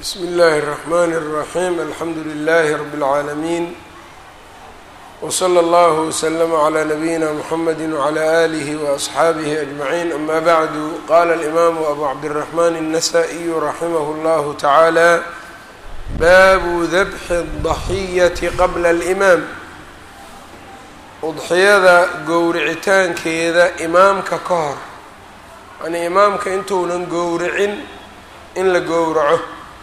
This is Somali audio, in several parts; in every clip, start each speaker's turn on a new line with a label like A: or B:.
A: bsm اllh الرحmn الرaحيم alxamdu لlh رb العaalمين وslى اllه وsلm عlى نbyina mحamd وعlى آlih وأصxaabih أجمعين ama bعd qala الإmam أbu cabdالرحmn النsائي raximh اllah taعalى babu dabxi الضaxyة qabla الإmaam udxiyada gowricitaankeeda imaamka ka hor yani imaamka intuunan gowricin in la gowraco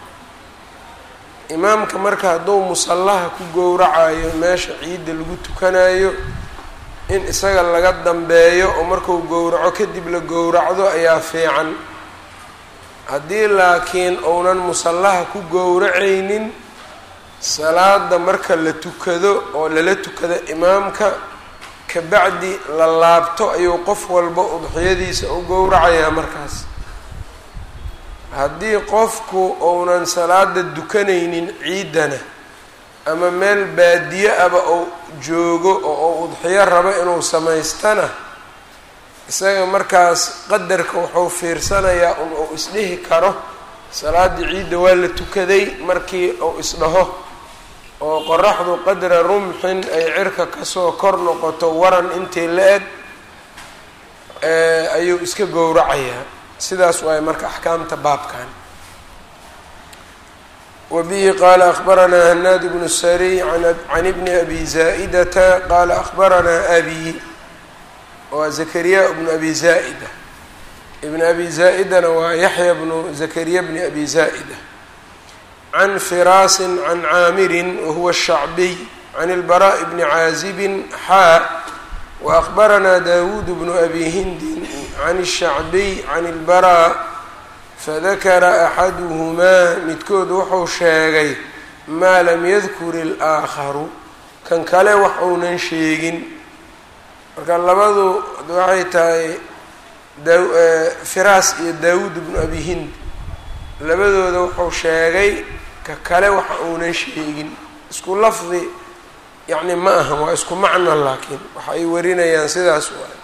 A: imaamka marka hadduu musallaha ku gowracayo meesha ciidda lagu tukanayo in isaga laga dambeeyo oo marku gowraco kadib la gowracdo ayaa fiican haddii laakiin uunan musallaha ku gowracaynin salaada marka la tukado oo lala tukado imaamka kabacdi la laabto ayuu qof walba udxiyadiisa u gowracayaa markaas haddii qofku uunan salaada dukanaynin ciiddana ama meel baadiye aba uu joogo oo uu udxiyo rabo inuu samaystana isaga markaas qadarka wuxuu fiirsanayaa un uu isdhihi karo salaaddii ciidda waa la tukaday markii uu isdhaho oo qoraxdu qadra rumxin ay cirka kasoo kor noqoto waran intii la eg ayuu iska gowracayaa sidaas waay marka axkaamta baabkan wa bihi qaala akbaranaa hanaad bnu sariy can ibni abi zaa'idata qaala akbaranaa abi waa zakariya bnu abi zaa'ida ibn abi zaa'idana waa yaxya bnu zakariya bni abi zaa'ida can firaasin can caamirin wahuwa shacbiy can ilbaraa'i bni caazibin xaa waakbaranaa dawuud bnu abi hindin can الshacbiy can اlbaraa fadakara axaduhumaa midkood wuxuu sheegay maa lam yadkur اlaakharu kan kale wax uunan sheegin marka labadu waxay tahay firaas iyo daawuud bnu abi hind labadooda wuxuu sheegay ka kale wax uunan sheegin isku lafdi yacni ma aha waa isku macno laakiin waxa ay warinayaan sidaas waay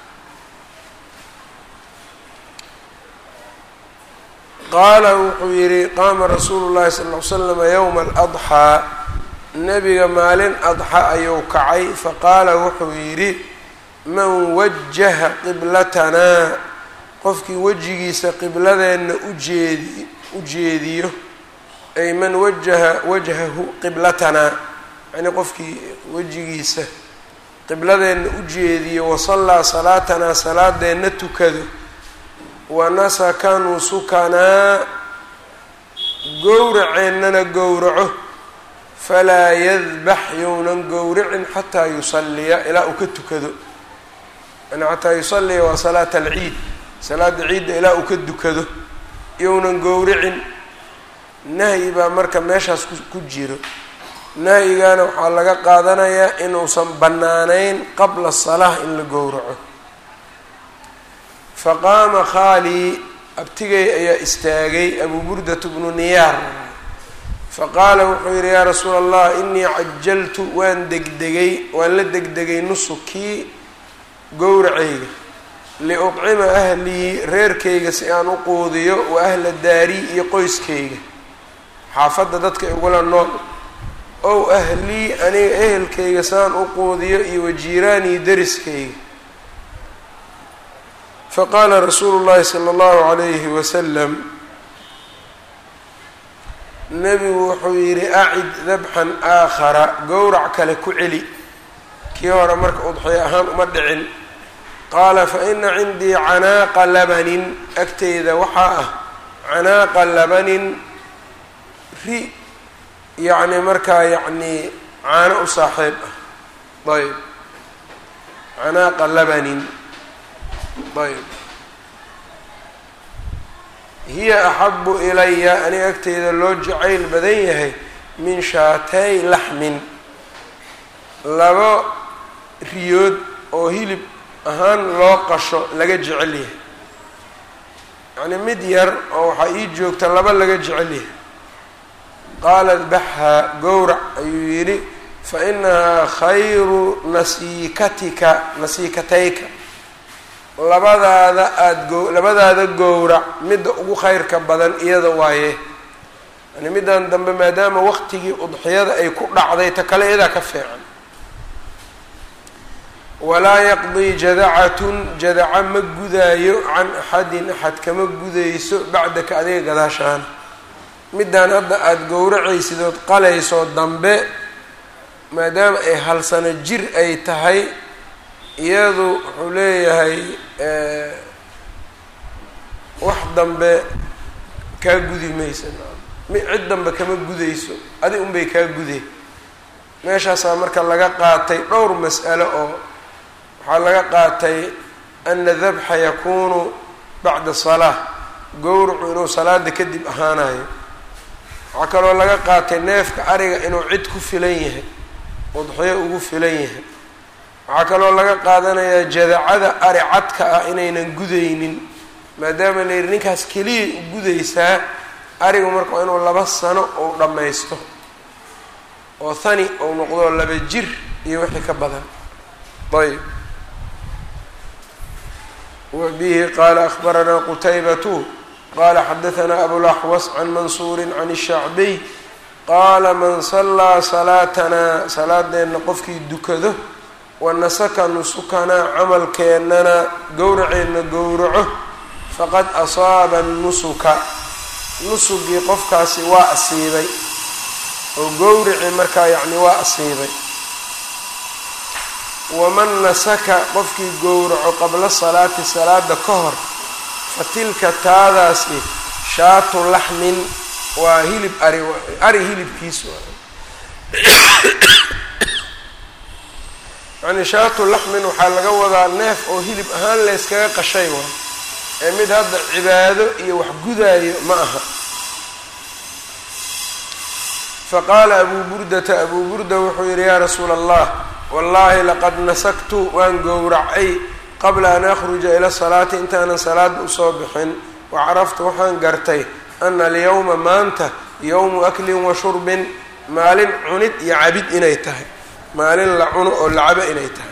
A: qaala wuxuu yidhi qaama rasuulu llahi sala ll ly slama yowma aladxaa nebiga maalin adxa ayuu kacay faqaala wuxuu yidhi man wajaha qiblatanaa qofkii wejigiisa qibladeenna ujeedi u jeediyo ay man wajaha wajhahu qiblatanaa yacnii qofkii wejigiisa qibladeenna u jeediyo wasallaa salaatanaa salaadeenna tukado wanasaka nusukanaa gowraceennana gowraco falaa yadbax younan gowracin xataa yusalliya ilaa uu ka tukado yani xataa yusalliya waa salaata alciid salaada ciidda ilaa uu ka dukado younan gowracin nahyi baa marka meeshaas ku jiro nahyigaana waxaa laga qaadanayaa inuusan bannaanayn qabla salaah in la gowraco faqaama khaalii abtigay ayaa istaagay abuu burdatu bnu niyaar faqaala wuxuu yidhi yaa rasuula allah inii cajaltu waan degdegay waan la degdegay nusukii gowracayga liucima ahlii reerkayga si aan u quudiyo wa ahla daari iyo qoyskayga xaafadda dadka igula nool ow ahlii aniga ehelkayga saan u quudiyo iyo wajiiraanii deriskayga faqaala rasuulu llahi sala allahu calayhi wasalam nebigu wuxuu yidhi acid dabxan aakhara gowrac kale ku celi kii hore marka udxiyo ahaan uma dhicin qaala fa ina cindii canaaqa labanin agteyda waxaa ah canaaqa labanin ri yacni markaa yacnii caano u saaxiib ah ayb canaaqa labanin ayb hiya axabu ilaya aniga agteyda loo jacayl badan yahay min shaatay laxmin labo riyood oo hilib ahaan loo qasho laga jecel yahay yacni mid yar oo waxaa ii joogta laba laga jecel yahay qaala dbaxhaa gowrac ayuu yidhi fa inahaa khayru nasiikatika nasiikatayka labadaada aada go labadaada gowrac midda ugu khayrka badan iyada waaye yani middan dambe maadaama waqtigii udxiyada ay ku dhacday ta kale iyadaa ka fiican walaa yaqdii jadacatun jadaca ma gudaayo can axadin axad kama gudayso bacdaka adiga gadaashaana middan hadda aada gowracaysid ood qalayso dambe maadaama ay hal sano jir ay tahay iyadu wuxuu leeyahay wax dambe kaa gudi maysa cid dambe kama gudayso adi unbay kaa guday meeshaasaa marka laga qaatay dhowr mas'alo oo waxaa laga qaatay ana dabxa yakuunu bacda salaa gowracu inuu salaada kadib ahaanayo waxaa kaloo laga qaatay neefka ariga inuu cid ku filan yahay udxiyo ugu filan yahay waxaa kaloo laga qaadanayaa jadacada ari cadka ah inaynan gudaynin maadaama la yidhi ninkaas keliya u gudaysaa arigu marka waa inuu laba sano ou dhammaysto oo hani ou noqdo laba jir iyo wixii ka badan ayb wa bihi qaala akhbaranaa qutaybatu qala xadahanaa abulaxwas can mansuuri can shacbiy qaala man sallaa salaatanaa salaadeenna qofkii dukado wa nasaka nusukanaa camalkeennana gowraceenna gowraco faqad asaaba nusuka nusugii qofkaasi waa asiibay oo gowrici markaa yacni waa asiibay waman nasaka qofkii gowraco qabla salaati salaada ka hor fa tilka taadaasi shaatu laxmin waa hilib ari ari hilibkiis yani shaatu laxmin waxaa laga wadaa neef oo hilib ahaan layskaga qashay waay ee mid hadda cibaado iyo wax gudaayo ma aha faqaala abuu burdata abuu burda wuxuu yidhi yaa rasuula allah wallaahi laqad nasaktu waan gowracay qabla an akhruja ila salaati intaanan salaada usoo bixin wa caraftu waxaan gartay ana alyawma maanta yowmu aklin wa shurbin maalin cunid iyo cabid inay tahay maalin la cuno oo la cabo inay tahay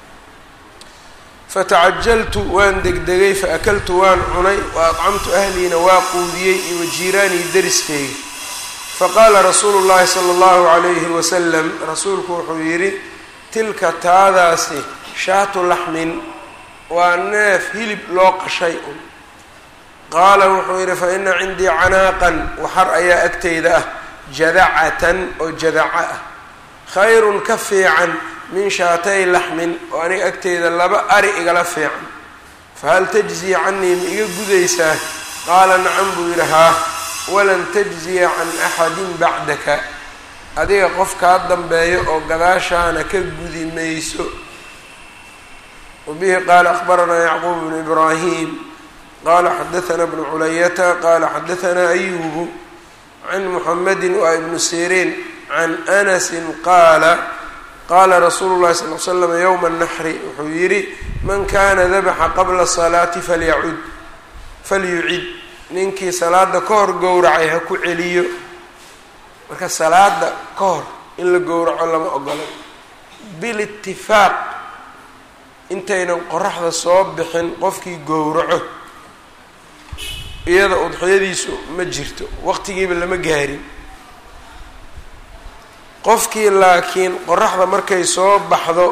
A: fatacajaltu waan degdegay faakaltu waan cunay wa adcamtu ahliina waa quudiyey iyo wajiiraanii dariskeyga faqaala rasuulu llahi sala allahu calayhi wasalam rasuulku wuxuu yidhi tilka taadaasi shaatu laxmin waa neef hilib loo qashay un qaala wuxuu yidhi fa ina cindii canaaqan waxar ayaa agteyda ah jadacatan oo jadaca ah khayrun ka fiican min shaatay laxmin oo aniga agteyda laba ari igala fiican fahal tajzii canii ma iga gudaysaa qaala nacam buu yidhi haa walan tajziya can axadin bacdaka adiga qof kaa dambeeyo oo gadaashaana ka gudi mayso wabihi qaala akhbaranaa yacquub bnu ibraahim qala xadaثna bnu culayata qala xadaثna ayubu can muxamedi wa ibnu siriin can anasi qaala qaala rasuulu llahi sal l slam ywma الnaxri wuxuu yidhi man kana dabaxa qabla salaati falyacud falyucid ninkii salaada ka hor gowracay ha ku celiyo marka salaada ka hor in la gowraco lama ogolo bilitifaaq intaynan qoraxda soo bixin qofkii gowraco iyada udxiyadiisu ma jirto waqtigiiba lama gaarin qofkii laakiin qoraxda markay soo baxdo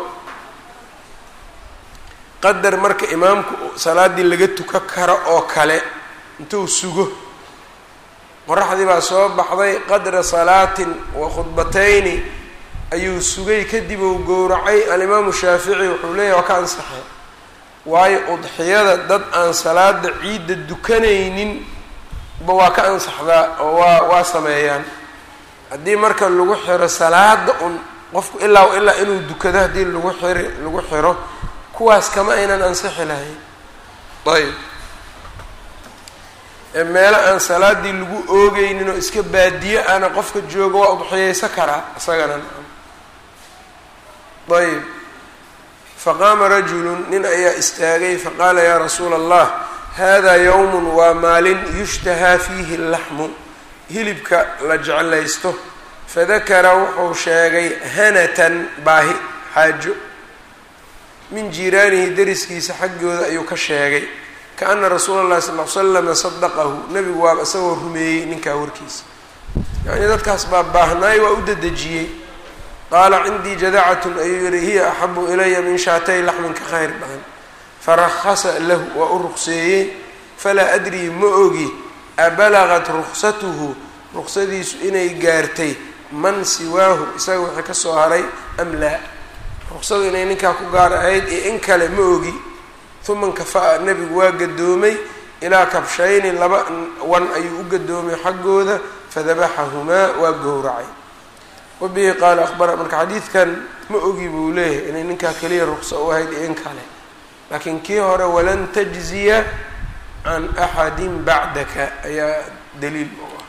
A: qadar marka imaamku salaaddii laga tuka karo oo kale intuu sugo qoraxdii baa soo baxday qadra salaatin wa khudbatayni ayuu sugay kadib uu gowracay alimaamu shaafici wuxuu leeyahy waa ka ansaxay waayo udxiyada dad aan salaada ciidda dukanaynin ba waa ka ansaxdaa oo waa waa sameeyaan haddii marka lagu xiro salaada un qofku ilaa ilaa inuu dukado haddii lagu xiri lagu xiro kuwaas kama aynan ansixi lahayn ayb meelo aan salaadii lagu oogeynin oo iska baadiye ana qofka jooga waa udxiyeysa karaa isagana ayb faqaama rajulu nin ayaa istaagay faqaala yaa rasuula allah hada yowmun waa maalin yushtahaa fiihi laxmu hilibka la jeclaysto fadakara wuxuu sheegay hanatan baahi xaajo min jiiraanihi dariskiisa xaggooda ayuu ka sheegay kaana rasuula llahi sal l slama sadaqahu nebigu waaba isagoo rumeeyey ninkaa warkiisa yacnii dadkaas baa baahnaay waa u dedejiyey qaala cindii jadacatun ayuu yihi hiya axabu ilaya min shaatay laxmin ka khayr badan farahasa lahu waa u ruqseeyey falaa adrii ma ogi abalagat ruksatuhu ruksadiisu inay gaartay man siwaahu isaga wixii ka soo haray am laa ruksadu inay ninkaa ku gaar ahayd iyo in kale ma ogi uma nkafa'a nebigu waa gadoomay ilaa kabshayni laba wan ayuu u gadoomay xaggooda fadabaxahumaa waa gowracay wabihi qaala ahbara marka xadiidkan ma ogi buu leeyahay inay ninkaa keliya rukso u ahayd iyo in kale laakiin kii hore walan tajziya can axadin bacdaka ayaa daliil u ah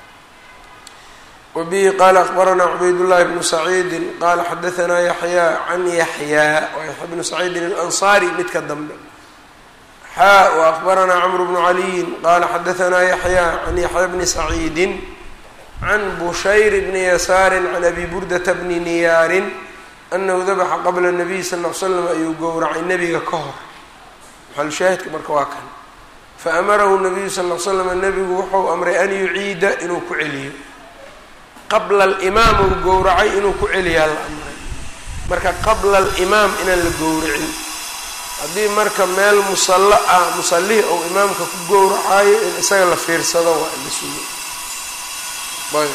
A: wabihi qaala akbaranaa cubaydullahi bnu saciidin qaala xadahanaa yaxyaa can yaxyaa waa yaxya bnu saciidin alansaari midka dambe xaa wa akbaranaa camru bnu caliyin qaala xadahanaa yaxyaa can yaxya bni saciidin can bushayr bni yasaarin can abi burdata bni niyaarin anahu dabaxa qabla nabiy sal l l slam ayuu gowracay nebiga ka hor maxalushaahidka marka waa kan faamarahu nabiyu sal l slam nebigu wuxuu amray an yuciida inuu ku celiyo qabla alimaam uu gowracay inuu ku celiyaa la amray marka qabla alimaam inaan la gowracin haddii marka meel musallo ah musallih ou imaamka ku gowracayo in isaga la fiirsado waa la sugo ayb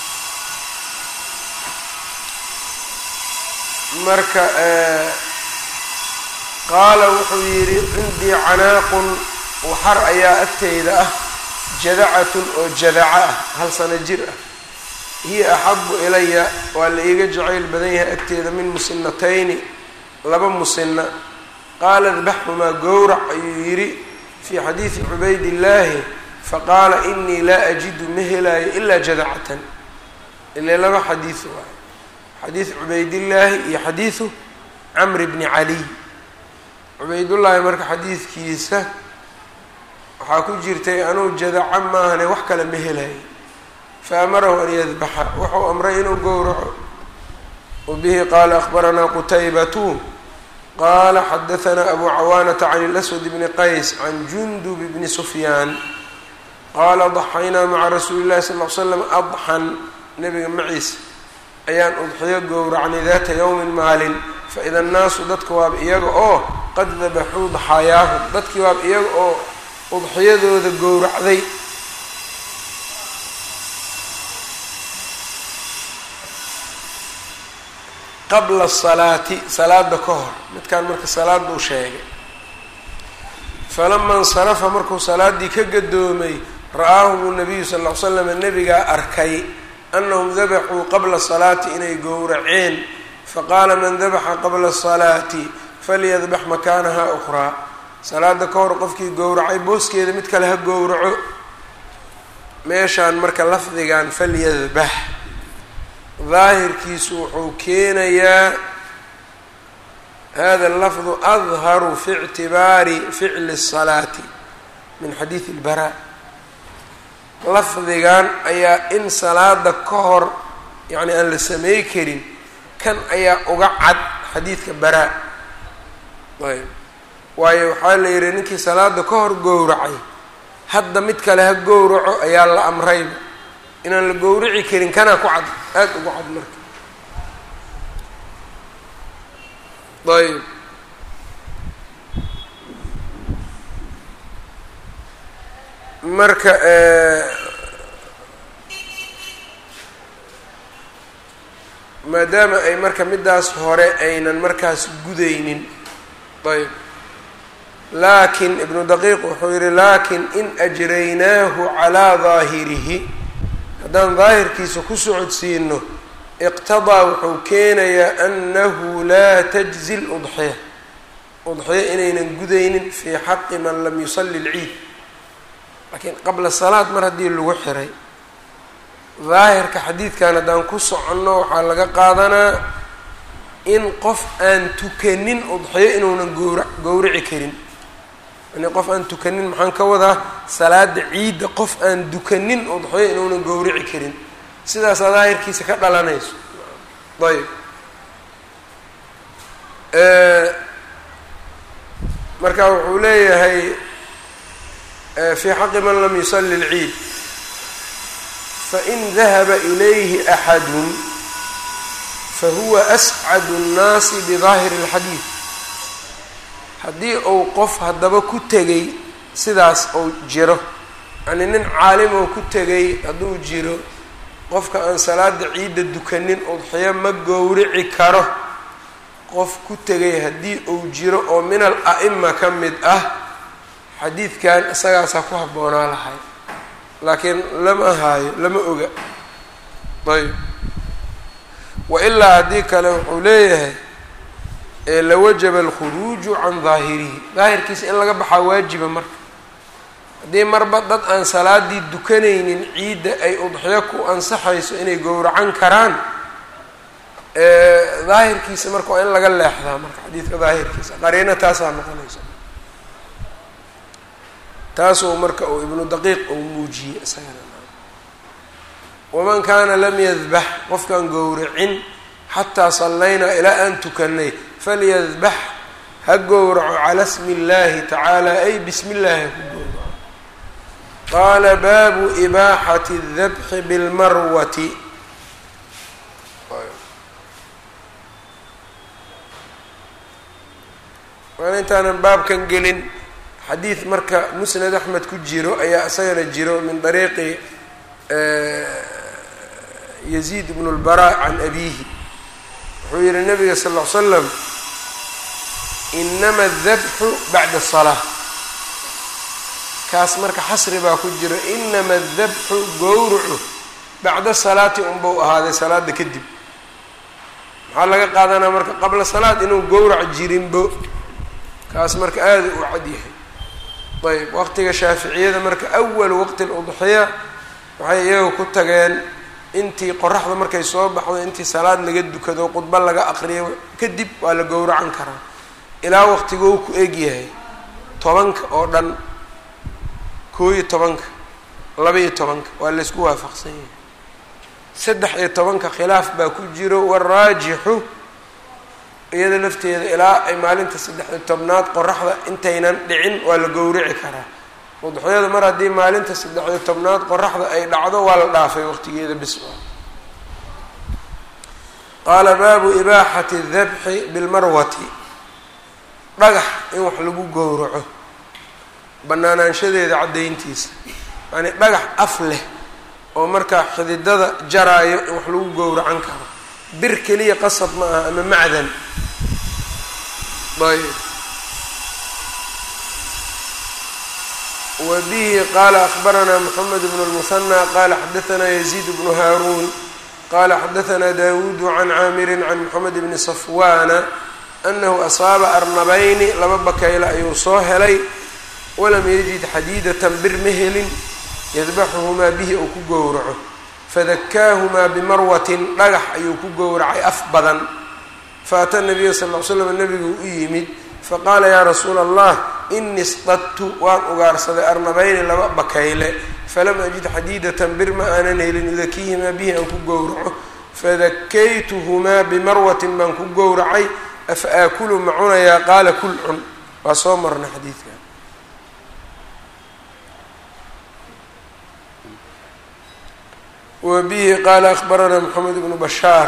A: marka qaala wuxuu yidhi cindii canaaqun waxar ayaa agteyda ah jadacatun oo jadaca ah hal sano jir ah hiya axabu ilaya waa la iiga jacayl badan yahay agteeda min musinatayni laba musina qaala dbaxhumaa gowrac ayuu yidhi fii xadiidi cubaydillaahi faqaala inii laa ajidu ma helaayo ilaa jadacatan ile laba xadiid waayo xadiid cubaydillaahi iyo xadiidu camri bni caliy cubaydullaahi marka xadiidkiisa waxaa ku jirtay anuu jadaca maahane wax kale ma helayo faamarahu an yadbaxa wuxuu amray inuu gowraco wabihi qaala ahbaranaa qutaybatu qaala xadahanaa abu cawaanata can اlaswad bni qays can jundub bni sufyaan qaala daxaynaa maca rasuuli llahi sal l slam adxan nabiga maciisa ayaan udxiyo gowracnay daata yowmin maalin faida annaasu dadka waaba iyaga oo qad dabaxuu daxaayaahum dadkii waaba iyaga oo udxiyadooda gowracday qabla asalaati salaada ka hor midkaan marka salaad buu sheegay falama insarafa markuu salaaddii ka gadoomay ra-aahum nabiyu sal ll ly slam nebigaa arkay anahum dabaxuu qabla salaati inay gowraceen faqaala man dabaxa qabla asalaati falyadbax makaanaha ukhraa salaada ka hor qofkii gowracay booskeeda mid kale ha gowraco meeshaan marka lafdigan falyadbax daahirkiisu wuxuu keenayaa hada lafdu adharu fi ictibaari ficli الsalaati min xadiidi اlbaraa lafdigan ayaa in salaada ka hor yacni aan la samey karin kan ayaa uga cad xadiidka baraa ayb waayo waxaa la yihi ninkii salaada ka hor gowracay hadda mid kale ha gowraco ayaa la amrayba inaan la gowrici karin kanaa ku cad aada uga cad marka ayb marka maadaama ay marka midaas hore aynan markaas gudaynin ayb laakin ibnu daqiiq wuxuu yihi laakin in ajraynaahu calaa daahirihi haddaan daahirkiisa ku socodsiino iqtadaa wuxuu keenayaa annahu laa tajzi ludxiya udxiya inaynan gudaynin fii xaqi man lam yusalli lciid laakiin qabla salaad mar haddii lagu xiray daahirka xadiidkan haddaan ku soconno waxaa laga qaadanaa in qof aan tukanin udxiyo inuunan gowra gowrici karin yani qof aan tukanin maxaan ka wadaa salaada ciidda qof aan dukanin udxiyo inuunan gowrici karin sidaasaa daahirkiisa ka dhalanayso ayb marka wuxuu leeyahay fii xaqi man lam yusalli lciid fain dahaba ilayhi axadun fahuwa ascadu nnaasi bidaahiri اlxadiid haddii uu qof haddaba ku tegay sidaas uu jiro yacnii nin caalim oo ku tegay hadduu jiro qofka aan salaada ciidda dukanin udxiyo ma gowrici karo qof ku tegay haddii uu jiro oo min al a'ima ka mid ah xadiidkan isagaasaa ku habboonaa lahay laakiin lama haayo lama oga ayb wa ilaa haddii kale wuxuu leeyahay lawajaba alkhuruuju can daahirihi daahirkiisa in laga baxaa waajiba marka haddii marba dad aan salaadii dukanaynin ciidda ay udxiyo ku ansaxayso inay gowracan karaan daahirkiisa marka waa in laga leexdaa marka xadiidka daahirkiisa qariino taasaa noqonaysa taasuu marka uu ibnu daqiiq uu muujiyey isagana waman kaana lam yadbax qofkaan gowracin xataa sallaynaa ilaa aan tukanay falyadbax ha gowraco cala smi اllahi tacaala ay bismi اllahi ha ku gowraco qaala baabu ibaaxati اdabxi bilmarwati waana intaanan baabkan gelin xadiid marka musnad axmed ku jiro ayaa isagana jiro min dariiqi yaziid bn اlbara can abihi wuxuu yihi nabiga sal ll ly slam inama adabxu bacda الsalaa kaas marka xasri baa ku jiro inama adabxu gowrucu bacda salaati unbau ahaaday salaada kadib maxaa laga qaadanaa marka qabla salaad inuu gowrac jirinbo kaas marka aada u cad yahay ayb waqtiga shaaficiyada marka awal waqti ludxiya waxay iyaga ku tageen intii qoraxda markay soo baxdo intii salaad laga dukado khudba laga aqriyo kadib waa la gowracan karaa ilaa waqtigou ku egyahay tobanka oo dhan koo iyo tobanka laba iyo tobanka waa laysku waafaqsan yahay saddex iyo tobanka khilaaf baa ku jiro waraajixu iyada lafteeda ilaa ay maalinta saddex iyo tobnaad qoraxda intaynan dhicin waa la gowrici karaa udxiyada mar haddii maalinta saddex iyo tobnaad qoraxda ay dhacdo waa la dhaafay waqtigeeda bis qaala baabu ibaaxati dabxi bilmarwati dhagax in wax lagu gowraco banaanaanshadeeda caddayntiisa yacni dhagax af leh oo markaa xididada jaraayo in wax lagu gowracan karo bir keliya qasab ma aha ama macdan ayb wa bihi qaala akbaranaa moxamed bnu lmusanى qaala xadaanaa yaziid bnu haaruun qaala xadaanaa dawuudu can caamirin can moxamed bni safwaana anahu asaaba arnabayni laba bakayla ayuu soo helay walam yajid xadiidatan bir ma helin yadbaxuhumaa bihi ou ku gowraco fadakaahumaa bimarwatin dhagax ayuu ku gowracay af badan faata nabiya sal ll slam nabigu u yimid faqaala yaa rasuula allah inii stadtu waan ugaarsaday arnabayni laba bakayle falam ajid xadiidatan bir ma aanan helin udakihimaa bihi aan ku gowraco fadakaytuhumaa bimarwatin baan ku gowracay afa aakulu ma cunayaa qaala kul cun waa soo marna xadiidka wbihi qaala akbaranaa mxamed bnu bashaar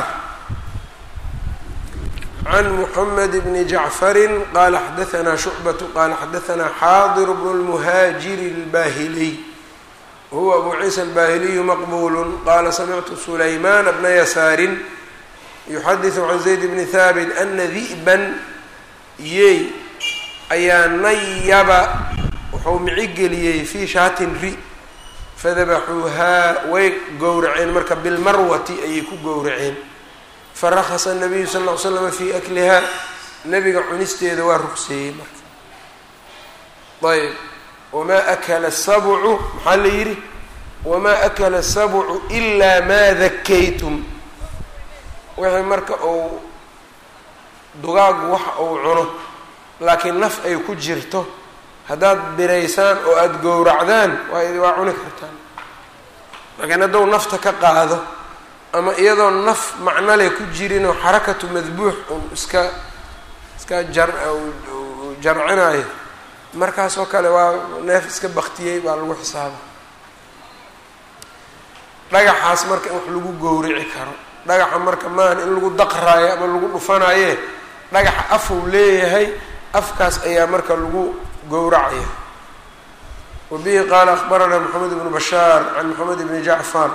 A: can muxamed bni jacfari qaala xadaanaa shucbatu qaala xadaanaa xaadir bnu lmuhaajiri اlbaahiliy wahuwa abu ciisa albahiliyu maqbulu qaala samictu sulaymaana bna yasaarin yuxadiثu can zayd bni haabit ana di'ban yey ayaa nayaba wuxuu micigeliyey fii shaatin ri fadabaxuuhaa way gowraceen marka bilmarwati ayay ku gowraceen farakasa nabiyu sal ll ly slama fii aklihaa nabiga cunisteeda waa rugseeyey marka ayb wamaa akala sabcu maxaa la yidhi wamaa akala sabcu ilaa maa dakaytum wixii marka uu dugaagu waxa uu cuno laakiin naf ay ku jirto haddaad biraysaan oo aada gowracdaan waa waa cuni kartaan laakiin hadduu nafta ka qaado ama iyadoo naf macnale ku jirinoo xarakatu madbuux un iska iska jar jarcinayo markaas oo kale waa neef iska baktiyey baa lagu xisaaba dhagaxaas marka in wax lagu gowrici karo dhagaxa marka maahan in lagu daqraayo ama lagu dhufanaaye dhagaxa afuu leeyahay afkaas ayaa marka lagu gowracaya wa bihi qaala akbaranaa moxamed ibnu bashaar can moxamed ibni jacfar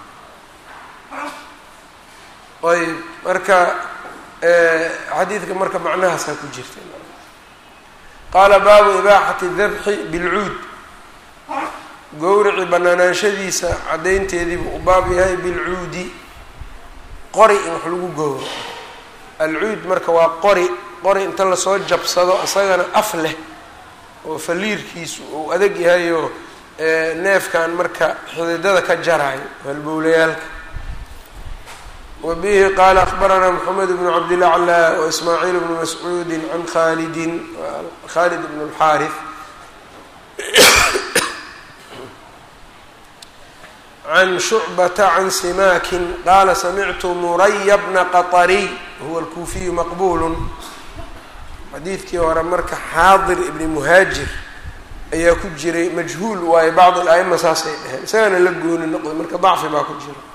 A: ayb marka xadiidka marka macnahaasaa ku jirta qaala baabu ibaaxati dabxi bilcuud gowrici banaanaanshadiisa caddaynteediibuu u baab yahay bilcuudi qori in wax lagu gowraco alcuud marka waa qori qori inta lasoo jabsado isagana af leh oo faliirkiisu uu adag yahayoo neefkan marka xididada ka jaraayo halbowlayaalka wa bihi qaala akbaranaa moxamed bnu cabdilaclى waismaaciil bnu mascuudi can khalidin khalid bn اlxaarif can shucbata can simaakin qaala samictu muraya bna qaطariy huwa alkuufiyu maqbulu xadiidkii hore marka xaadir ibni muhaajir ayaa ku jiray majhuul waayo bacd al-aima saasay dheheen isagana la gooni noqday marka dacfi baa ku jira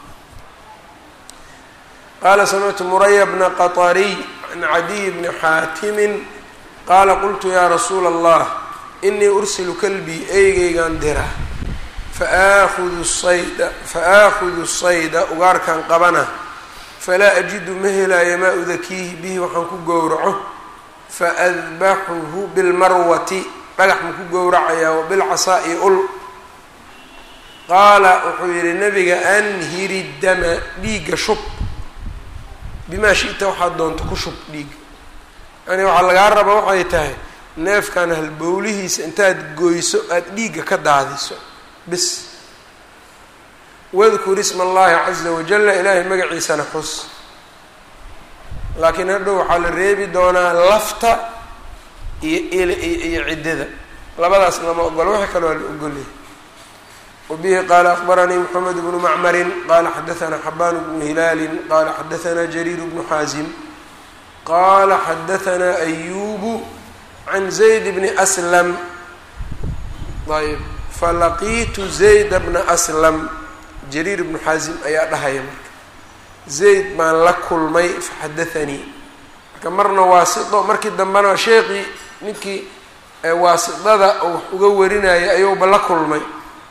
A: qaala samictu muraya bna qaطariy can cadiy bni xaatimin qaala qultu yaa rasuula allah inii ursilu kalbii eygeygan dira faaahudu sayda faaahudu sayda ugaarkan qabana falaa ajidu ma helaayo maa udakiihi bihi waxaan ku gowraco faadbaxuhu bilmarwati dhagax ma ku gowracayaa wa bilcasaa'i ul qaala wuxuu yihi nabiga anhiri dama dhiigga shub bimaa shita waxaad doonto ku shub dhiigga yani waxaa lagaa raba waxay tahay neefkan halbowlihiisa intaad goyso aada dhiigga ka daadiso bis wadkur isma allahi caza wajala ilaahay magaciisana xus laakiin hadhow waxaa la reebi doonaa lafta iyo iyo ciddada labadaas lama ogolo wixii kale waa la ogolyahay wabihi qaala akbaranii moxamed bnu macmarin qaala xadaanaa xabaan bnu hilaalin qaala xadaanaa jariir bnu xaasim qaala xadaanaa ayubu can zayd bni aslam ayb falaqiitu zayda bna aslam jariir bnu xaasim ayaa dhahaya marka zayd baan la kulmay faxadaanii marka marna waasito markii dambena sheekii ninkii waasidada oo wax uga warinaya ayuuba la kulmay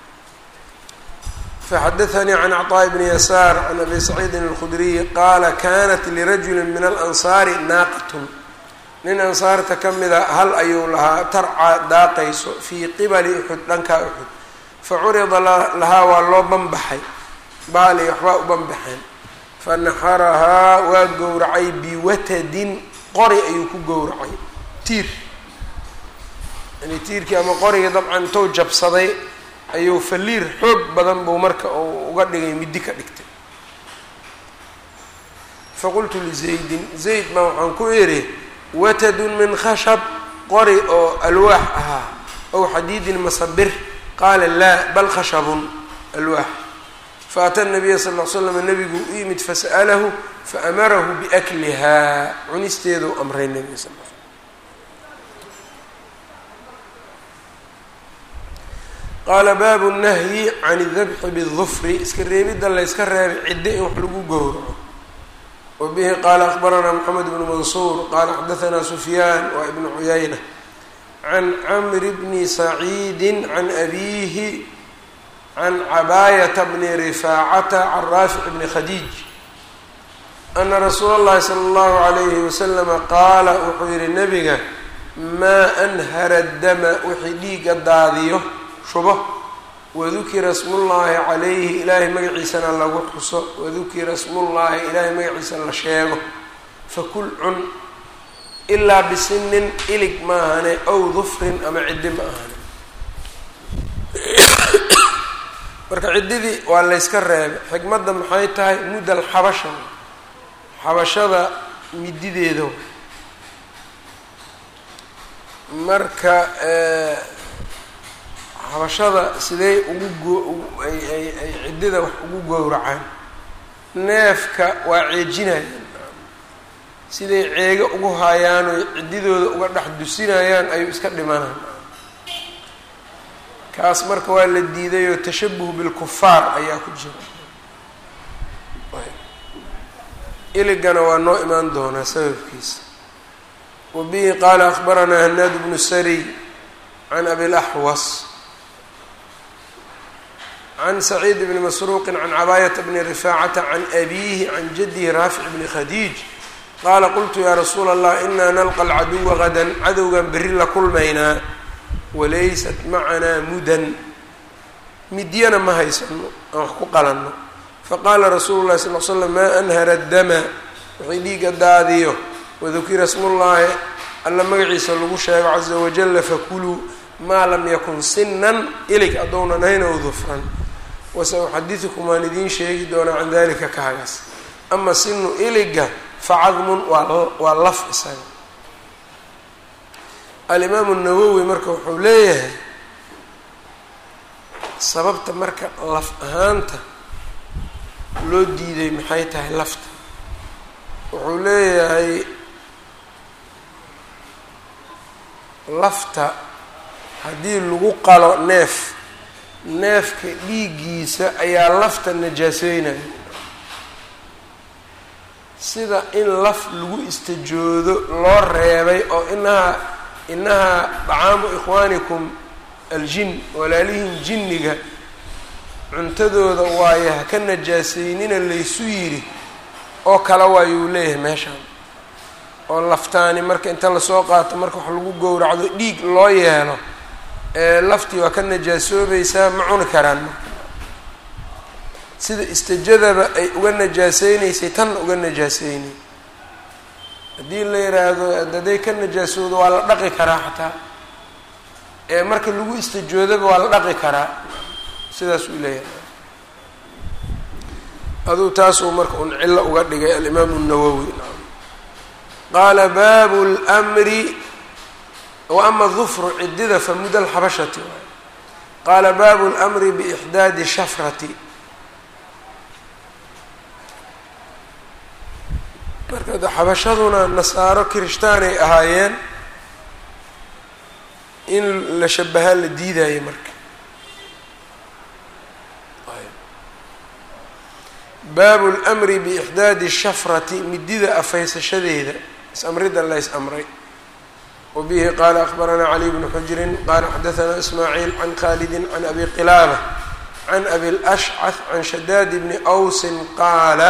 A: faxadaanii can cطaaءi bni yasaar can abi saciidin اlkhudriyi qaala kanat lirajuli min alansaari naaqatun nin ansaarta ka mida hal ayuu lahaa tarca daaqayso fii qibali uxud dhankaa uxud facurida lahaa waa loo banbaxay baali waxbaa u banbaxeen fanaxarahaa waa gowracay biwatadin qori ayuu ku gowracay tiir yani tiirkii ama qorigii dabcan intou jabsaday ayuu faliir xoog badan buu marka uu uga dhigay middi ka dhigtay faqultu lizaydin zayd baa waxaan ku idhi watadun min khashab qori oo alwaax ahaa ow xadiidin masabir qaala laa bal khashabun alwaax faata nabiya sal l slam nabigu u yimid fasa'alahu faamarahu biaklihaa cunisteedu amray nabiga sal l qaala baabu nahyi can dabxi bidufri iska reebidda layska reebay ciddo in wax lagu gowraco wa bihi qaala akbaranaa moxamed bnu mansuur qaala xadaanaa sufyaan waa ibnu cuyayna can camri bni saciidi can abiihi can cabaayata bni rifaacata can raafic bni khadiij ana rasuula اllahi sala اllahu alayhi waslama qaala wuxuu yihi nabiga maa anhara dama wixii dhiiga daadiyo shubo wadukira smullaahi calayhi ilaahay magaciisana lagu xuso wadukira smullaahi ilaahay magaciisa la sheego fakul cun ilaa bisinin ilig maahane ow dufrin ama ciddi ma ahane marka ciddidii waa layska reebay xikmadda maxay tahay muddal xabasha xabashada midideeda marka xabashada sidey ugu goo ay ay ay ciddida wax ugu gowracaan neefka waa ceejinayaan siday ceego ugu haayaan oy ciddidooda uga dhex dusinayaan ayuu iska dhimanaan kaas marka waa la diiday oo tashabuh bilkufaar ayaa ku jira iligana waa noo imaan doonaa sababkiisa wa bihi qaala akhbaranaa hanaad bnu sariy can abi laxwas can saciid bni masruuqi can cabaayata bni rifaacata can abiihi can jadihi raafic bni khadiij qaala qultu yaa rasuula allah inaa nalqa alcaduwa gadan cadowgan berri la kulmaynaa walaysat macanaa mudan midyana ma haysano aan wax ku qalanno faqaala rasuulu llahi sal l slam maa anhara dama wixii dhiiga daadiyo wadukira smullaahi alla magaciisa lagu sheego caza wajalla fakuluu maa lam yakun sinan ilig addownan hayn ow dufran wasa uxadidukum waan idiin sheegi doonaa can dalika kaagaas ama sinu iliga facadmun waa laf isaga alimaamu nawowi marka wuxuu leeyahay sababta marka laf ahaanta loo diiday maxay tahay lafta wuxuu leeyahay lafta haddii lagu qalo neef neefka dhiiggiisa ayaa lafta najaaseynaya sida in laf lagu istajoodo loo reebay oo inahaa inahaa dacaamu ikhwaanikum aljin walaalihin jinniga cuntadooda waayo ha ka najaaseynina laysu yidhi oo kale waayuu leeyahay meeshaan oo laftaani marka inta lasoo qaato marka wax lagu gowracdo dhiig loo yeelo ee laftii waa ka najaasoobaysaa ma cuni karaan marka sida istajadaba ay uga najaaseynaysay tanna uga najaaseynay haddii la yidhaahdo hadday ka najaasoodo waa la dhaqi karaa xataa ee marka lagu istajoodaba waa la dhaqi karaa sidaas uu leeyahay aduu taasuu marka un cillo uga dhigay alimaamu الnawowi qaala baabu اlmri wa ama dufru cidida famuda alxabashati waay qaala baabu اlmri biixdaadi shafrati marka de xabashaduna nasaaro kirishtaanay ahaayeen in la shabahaa la diidayo marka baabu lmri biixdaadi shafrati midida afaysashadeeda is-amrida la is-amray wa bihi qaala akbaranaa cali bnu xujrin qaala xadaanaa ismaaciil can khalidin can abi qilaaba can abi lashcah can shadaad bni awsin qaala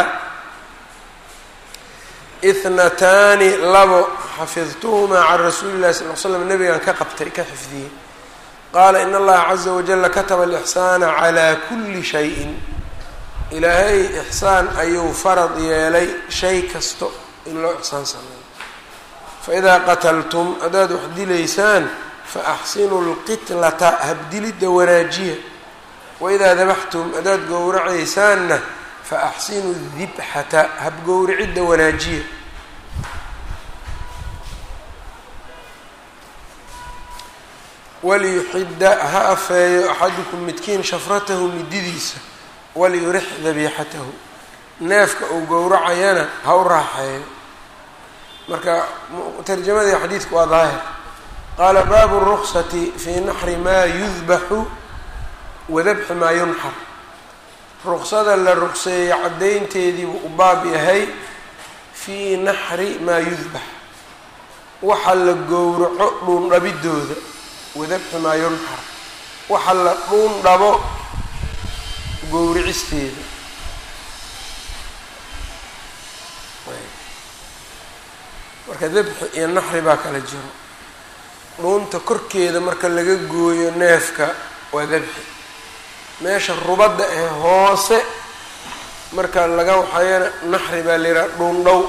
A: ithnataani labo xafidtuhumaa can rasuuli llahi sal l slam nabigan ka qabtay ka xifdiyey qaala in allaha caza wajala kataba alixsaana calaa kuli shayin ilaahay ixsaan ayuu farad yeelay shay kasto in loo ixsaan sameeyo faidaa qataltum haddaad wax dilaysaan faaxsinuu lqitlata habdilidda wanaajiya waidaa dabaxtum haddaad gowracaysaanna faaxsinuu dibxata habgowricidda wanaajiya waliyuxidda ha afeeyo axadukum midkiin shafratahu mididiisa waliyurix dabiixatahu neefka uu gowracayana ha u raaxeeyo marka tarjamadii xadiidku waa daahir qaala baabu ruksati fii naxri maa yudbaxu wadabxi maa yunxar ruksada la rugseeyo caddaynteediibuu u baab yahay fii naxri maa yudbax waxa la gowraco dhuundhabidooda wadabxi maa yunxar waxa la dhuun dhabo gowricisteeda marka dabxi iyo naxri baa kala jiro dhuunta korkeeda marka laga gooyo neefka waa dabxi meesha rubadda ee hoose marka laga waxayana naxri baa la yidhaha dhuundhow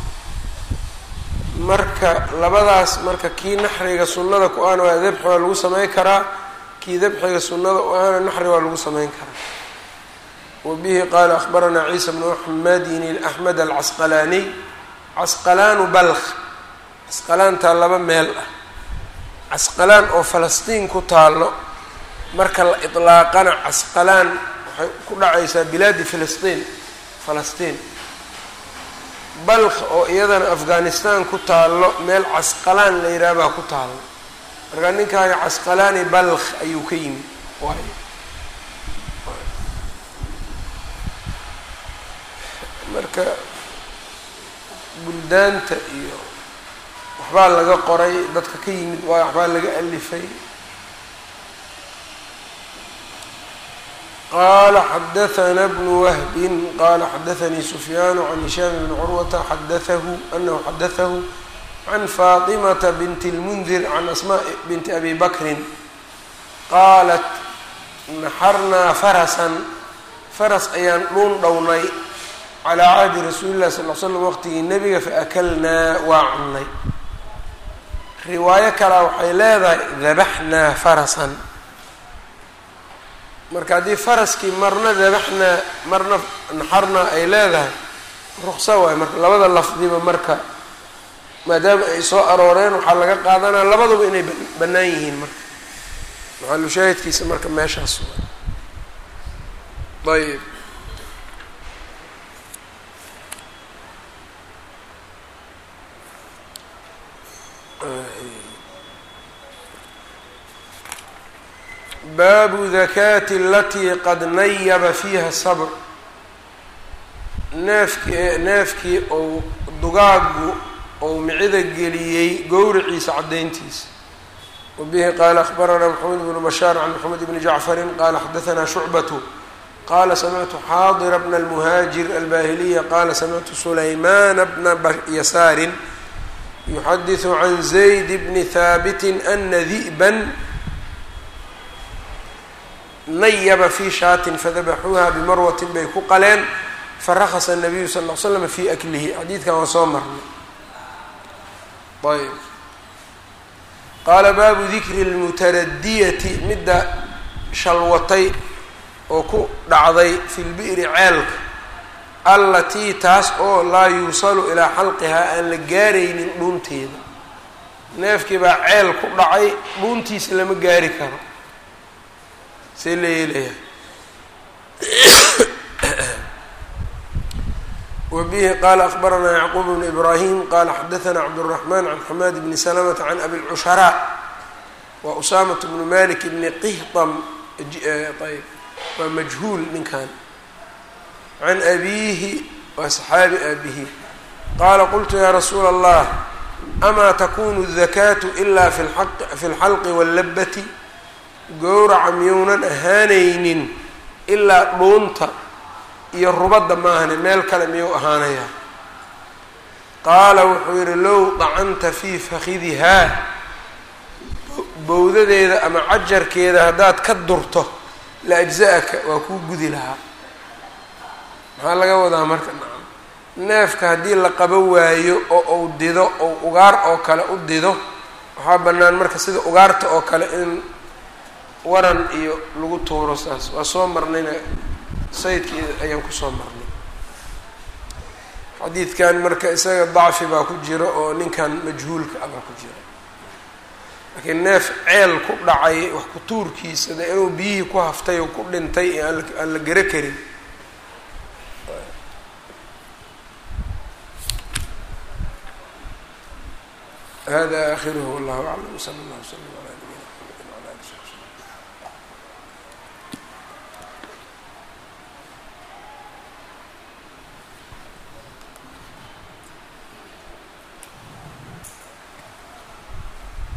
A: marka labadaas marka kii naxriga sunnada ku ahna waa dabxi waa lagu sameyn karaa kii dabxiga sunnada u ahna naxri waa lagu sameyn karaa wbihi qaala akbaranaa ciisa bnu axmedin axmed alcasqalaaniy casqalaanu balk casqalaantaa laba meel ah casqalaan oo falastiin ku taalo marka la itlaaqana casqalaan waxay ku dhacaysaa bilaadi filistiin falastiin balk oo iyadana afghanistan ku taalo meel casqalaan la yidhaha baa ku taalo marka ninkaaga casqalaani balk ayuu ka yimi waay marka buldaanta iyo waxbaa laga qoray dadka ka yimid waa waxbaa laga alifay qala xadaثna bn whbi qala xadaثnii sufyaan can hishaam bn curwata xadaثahu anahu xadaثahu can faطimata bint اlmundir can asma binti abi bakrin qaalat naxarnaa farasan faras ayaan dhuun dhownay calaa cahdi rasuuli llahi sal l slam waqtigii nebiga faakalnaa waa cunnay riwaayo kalea waxay leedahay dabaxnaa farasan marka haddii faraskii marna dabaxnaa marna naxarnaa ay leedahay ruqsa waayo marka labada lafdiba marka maadaama ay soo arooreen waxaa laga qaadanaa labaduba inay bannaan yihiin marka maxalushaahidkiisa marka meeshaas ayb baabu dakaati alatii qad nayaba fiiha sabr neefkii neefkii ou dugaagu ou micida geliyey gowriciisa caddayntiisa wabihi qaala akhbaranaa maxamed bnu bashaar can maxamed bni jacfarin qaala xadaanaa shucbatu qaala samictu xaadira bna almuhaajir albahiliya qaala samictu sulaymana bna yasaarin yuxadiثu can zayd bni haabitin ana di'ban nayaba fi shaatin fadabaxuuha bimarwatin bay ku qaleen farakasa الnabiyu sal ll slam fi aklihi xadiidkan waa soo marnay ayb qaala baabu dikri اlmutaradiyati midda shalwatay oo ku dhacday fi lbi'ri ceelka allatii taas oo laa yuusalu ilaa xalqihaa aan la gaaraynin dhuunteeda neefkii baa ceel ku dhacay dhuuntiisa lama gaari karo see la yeelayaa wbihi qala akbaranaa yacquub bn ibrahim qala xadaثna cabdالرaحman can xamaad bni slmta can abi lcushraa wa usaamaة bnu malik bni qihطam ayb waa majhuul ninkan can abiihi waa saxaabi aabihi qaala qultu ya rasuula allah amaa takunu الdakaatu ila fi اlxalqi wاllabati gowraca miyounan ahaanaynin ilaa dhuunta iyo rubadda maahane meel kale miyuu ahaanayaa qaala wuxuu yidhi low dacanta fii fakidihaa bowdadeeda ama cajarkeeda haddaad ka durto la ajza-aka waa kuu gudi lahaa maxaa laga wadaa marka neefka haddii la qabo waayo oo uu dido ou ugaar oo kale u dido waxaa bannaan marka sida ugaarta oo kale in waran iyo lagu tuuro saas waa soo marnayna sayidkii ayaan kusoo marnay xadiidkan marka isaga dacfi baa ku jira oo ninkan majhuulka ah baa ku jira laakiin neef ceel ku dhacay wax ku tuurkiisa de inuu biyihii ku haftay oo ku dhintay ee aan la gero karin hada akhiruhu wallahu aclam sala allah wslam ala